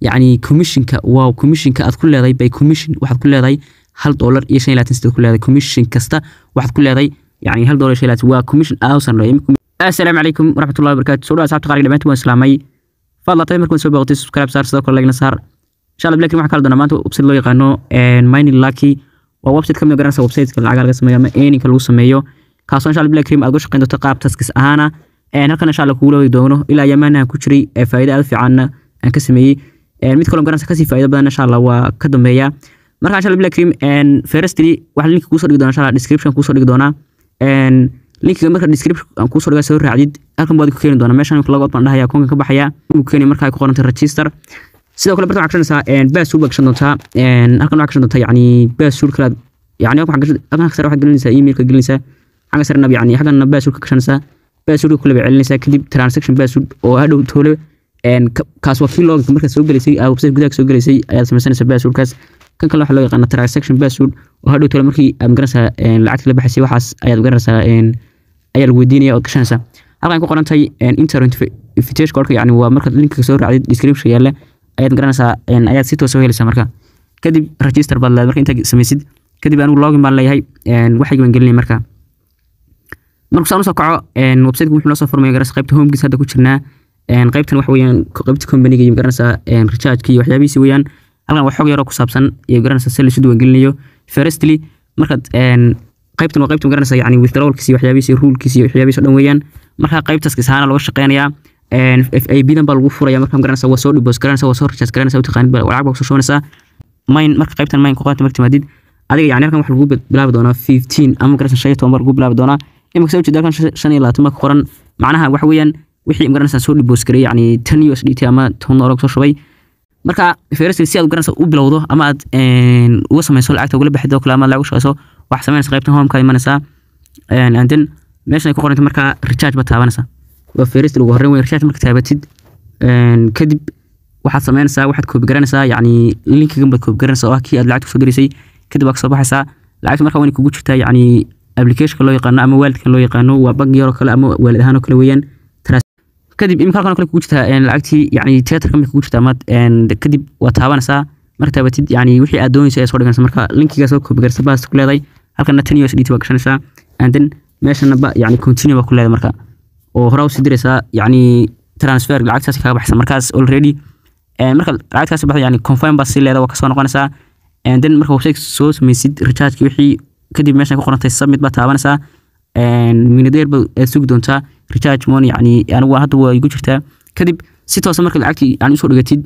yacni commissionka waa commissionka aad ku leedahay by commission waxaad ku leedahay hal doolar iyo shan iyo labaatan sentad ku leedahay commission kasta waxaad ku leedahay yacni hal doolar iyo shan iyo labaatan waa commission aasan assalaamu calaykum waraxmatullahi wabarakaatu soo dhawa asxaabta qaar dhamaantiin waan islaamay fadlatay markaan soo booqatay subscribe saar sidoo kale lagna saar insha allah blakin waxaa kala doonaa maanta website loo yaqaano mining lucky waa website kamid garanaysa websiteka lacagaha laga sameeyo ama earningka lagu sameeyo kaasoo insha allah blakin aad uga shaqeyn doonto qaab taskis ahaana halkan insha allah kugula wadi doono ilaa yamaanaha ku jiray faa'iido aad fiicanna aan ka sameeyey mid kaloo garanaysa kasii faa'iido badan insha allah waa ka dambeeya marka insha allah blakin firstly waxaa linki kuusoo dhigi doona insha allah description kuusoo dhigi doonaa linkiga marka description aan kuusoo dhigaa soo raacdid halkan baad ku keeni doona meeshan logood baan dhahaya koonkan ka baxaya uu keeni marka ay ku qorantay register sidoo kale bartan waxaa gashanaysaa baasuur baa gashan doontaa halkan waxaa gashan doontaa yacni baasuur kalaad yacni halkan sare waxaad gelinaysaa emailka gelinaysaa xagga sarena yacni xaggana baasuurka gashanaysaa baasuurka kule baa celinaysaa kadib transaction baasuur oo hadhow toole kaas waa kii looginka markaad soo gelaysay aad website gudaha soo gelaysay ayaad samaysanaysaa baasuurkaas kan kale waxaa loo yaqaana transaction password oo hadhow tole markii aad garanaysaa lacagta la baxaysay waxaas ayaad garanaysaa ayaa lagu weydiinaya ood gashanaysaa halkan ku qorantay inter invitation codka yani waa markaad linkiga soo raacdid description yaalla ayaad garanaysaa ayaad si toosa u helaysaa marka kadib register baad leedahay marka intaad samaysid kadib anigu login baan leeyahay waxaygi baan gelinaya marka marku saan usoo kaco websiteka wuxuu noo soo furmaya garanaysa qaybta homekiis hadda ku jirnaa qaybtan waxa weeyaan qaybta companiga iyo garanaysaa rechargeka iyo waxyaabihiisi weeyaan halkan wax xog yaroo ku saabsan iyo garanaysa si laysu diiwaangelinayo firstly markaad qaybtan waa qaybtan garanaysa yani withdrawalkiisi waxyaabihiisi ruulkiisi iyo waxyaabihiisi o dhan weeyaan marka qaybtaas kisaana looga shaqeynayaa f a b dan baa lagu furaya marka garanaysa waa soo dhibos garanaysa waa soo recharge garanaysa utaqaanid baa lacag baa kusoo shubanaysaa mine marka qaybtan mine ku qoranta marka timaadid adiga yani halkan waxa lagu bilaabi doonaa fifteen ama garanaysa shan iyo toban baa lagu bilaabi doonaa imika soo jeeda halkan shan iyo labaatan baa ku qoran macnaha waxa weeyaan wixii garanaysa soo dhibos garay yani tan u s d t ama toban doolar kusoo shubay marka ferristil si aad garanaysa u bilowdo ama aad uga samayso lacagta ugala baxid oo kale ama aad lacag u shaqeyso waxaad samaynaysa qaybtan homeka imanaysaa and then meeshan ay ku qoranta markaa recharge baad taabanaysaa waa ferristil ugu horreyn wey recharge marka taabatid kadib waxaad samaynaysaa waxaad koobi garanaysaa yacni linkigan baad koobi garanaysaa oo ah kii aad lacagta kusoo diraysay kadib waa kasoo baxaysaa lacagta marka waa inay kugu jirtaa yacni applicationka loo yaqaano ama waalidkan loo yaqaano waa bangi yaroo kale ama waalid ahaan oo kale weeyaan kadib imika halkan kale kugu jirtaa lacagtii yani teatarka mid kugu jirtaa maad kadib waa taabanaysaa marka taabatid yani wixii aad doonaysa ayaa soo dhiganaysa marka linkigaa soo koobigarsa baas ku leedahay halkana ten us d t baa gashanaysaa and then meeshana ba yani continue baa ku leedahay marka oo horaa usii diraysaa yani transfer lacagtaasi kaga baxsan markaas already marka lacagtaasi baxda yani confirm baa sii leedahay waa kasoo noqonaysaa and then marka website soo samaysid rechargeki wixii kadib meeshan ku qorantay submit baa taabanaysaa minadeer ba aad sugi doontaa recharge money yani anigu hadda waa igu jirtaa kadib si toosa marka lacagtii yani usoo dhigatid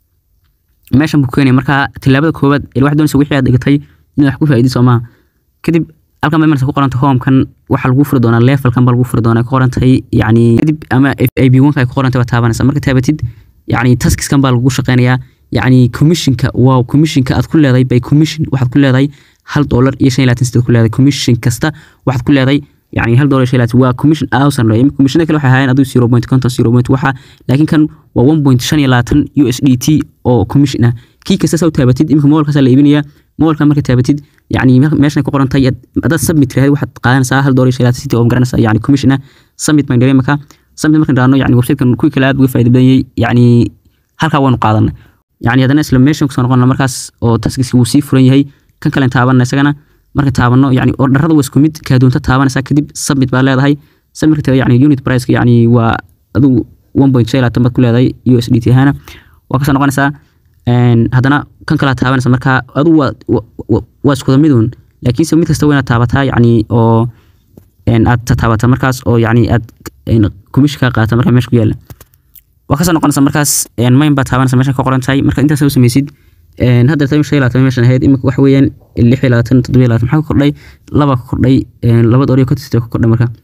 meeshan buu keenaya marka tilaabada koowaad ee waxaad doonaysa wixii aad dhigatay inaad wax ku faa'iidi soo maaha kadib halkan bay marka ku qoranta homekan waxaa lagu furi doonaa levelkan baa lagu furi doonaa ku qorantay yani kadib ama f a b one ka ay ku qorantay baa taabanaysa marka taabatid yani taskiskan baa lagu shaqeynayaa yani commissionka waa commissionka aad ku leedahay by commission waxaad ku leedahay hal doolar iyo shan iyo labaatan sentad ku leedahay commission kasta waxaad ku leedahay يعني هل دولار شيلات waa commission awsan rayim commission kale waxay ahaayeen aduu 0.conton 0. waxa laakiin kan waa 1.5 USDT oo commission ah kii kasta soo taabatid imika moolkaas la iibinaya moolka marka taabatid yani meeshan ku qoran tahay adad submit rahay waxaad qaadanaysaa hal doolar shaylaat city oo garanaysaa yani commission ah submit baan dareemaka submit markaan raano yani website kan kuwii kale aad uga faa'iido badan yahay yani halkaa waanu qaadanay yani haddana isla meeshan kusoo noqona markaas oo taskiisi wuu sii furan yahay kan kalen taabanna isagana marka taabano yani ordharada waa isku mid kaa doonta taabanaysaa kadib submit baa leedahay submit marka yani unit price yani waa adigu one point shan labaatan baad ku leedahay u s d t ahaana waa kasoo noqonaysaa haddana kan kalaa taabanaysa marka adigu waa waa iskuda midun laakiinse mid kasta waa inaad taabataa yani oo aad tataabata markaas oo yani aad commission kaa qaata marka meesha ku yaala waa kasoo noqonaysa markaas main baa taabanaysa meesha ka qoran tahay marka intaas u samaysid hadda tan shan labaatan meeshan ahayd imika waxa weeyaan lix iyo labaatan toddoba iyo labaatan maxaa ka kordhay laba ka kordhay laba dolar iyo konton ka kordhay marka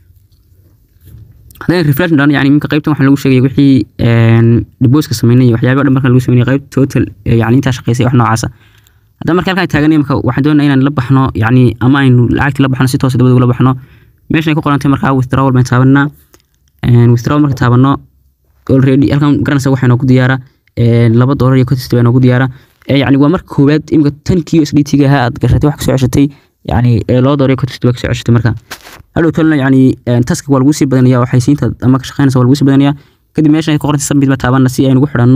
haddana reflection dhan yani iminka qaybtan waxaa lagu sheegay wixii dibooska sameynay waxyaaba o dhan marka lagu sameynay qayb total yani intaa shaqeysay wax noocaasa haddana marka halkan taagan imika waxaan doonaa inaan la baxno yani ama aynu lacagti la baxno si toos dabada ula baxno meeshan ay ku qorantay markaa withdrawal baan taabanaa withdrawal marka taabano already halkan garanaysa waxaa noogu diyaara laba doolar iyo konton baa noogu diyaara yani waa marka koowaad imika tan kii u s d t ga ahaa aad gashatay wax kasoo ceshatay yani laba doolar iyo konton baa kasoo ceshatay marka hadhow talna yani taska waa lagu sii badanaya waxay siinta ama ka shaqeynaysa waa lagu sii badanaya kadib meeshan ay ku qorantay submit baa taabana si aynu ugu xidhanno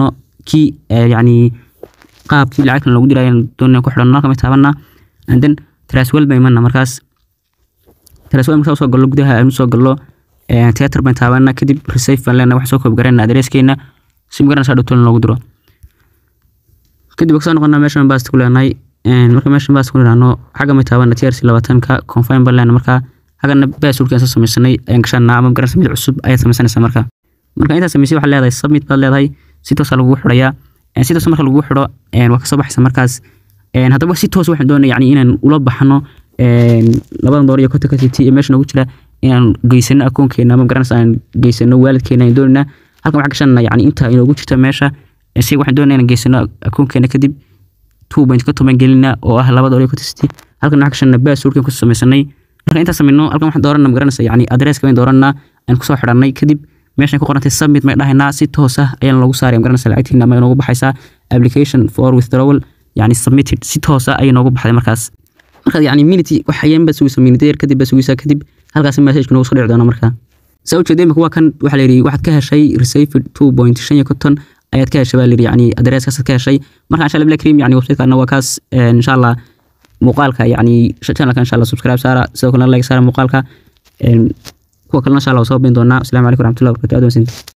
kii yacni qaabkii lacagtan loogu diraya doonayaan ku xidhanno halkan bay taabanaa and then traswell bay imanaa markaas traswell markaa soo gallo gudaha aynu soo gallo theater baan taabanaa kadib receive baan leenahay waxaan soo koob garanaa adreeskeena si magaranaysaa dhowtoon loogu diro kadib waxaan noqonaa meeshan baast ku leenahay marka meeshan baast ku leenaano xagga may taabana TRC labaatanka confirm baan leenahay markaa xaggana passwordkaan soo samaysanay ayaan gashanaa ama garanaysa mid cusub ayaad samaysanaysaa marka marka intaad samaysay waxaad leedahay submit baad leedahay si toosa lagugu xidhayaa si toos marka lagugu xidho waa kasoo baxaysa markaas haddaba si toos waxaan doonaya yani inaan ula baxno labadan dolar iyo kontonka city ee meesha noogu jira inaan geysano akoonkeena ama garanaysa aan geysano waalidkeena aan doonaynaa halkan waxaan gashanaa yani inta inoogu jirta meesha si waxaan doonaa inaan geysano akoonkeena kadib two point ka toban gelina oo ah laba dolar iyo konton city halkan waxaan gashanaa passwordkan ku samaysanay marka intaas samayno halkan waxaan dooranaa magaranaysa yani adresska waan dooranaa aan kusoo xidhanay kadib meeshan ku qorantay submit may dhahaynaa si toos ah ayaan loogu saaraya magaranaysa lacagtiina ama inoogu baxaysaa application for withdrawal yani submitted si toos ah ayay noogu baxday markaas markaad yani minity waxayeen baad sugaysa minity yar kadib baad sugaysaa kadib halkaas message noogu soo dhici doona markaa saa ujeeda imika waa kan waxaa layidhi waxaad ka heshay received two point shan iyo konton ayaad ka heshay baa layidhi yani adresskaasaad ka heshay marka insha allah black cream yani websitekaana waa kaas insha allah muuqaalka yani channelka insha allah subscribe saara sidoo kalena like saara muuqaalka kuwa kalena insha allah waa soo bayn doonaa asalaamu calaykum waraxmatullahi wabarakatu aad wanaagsan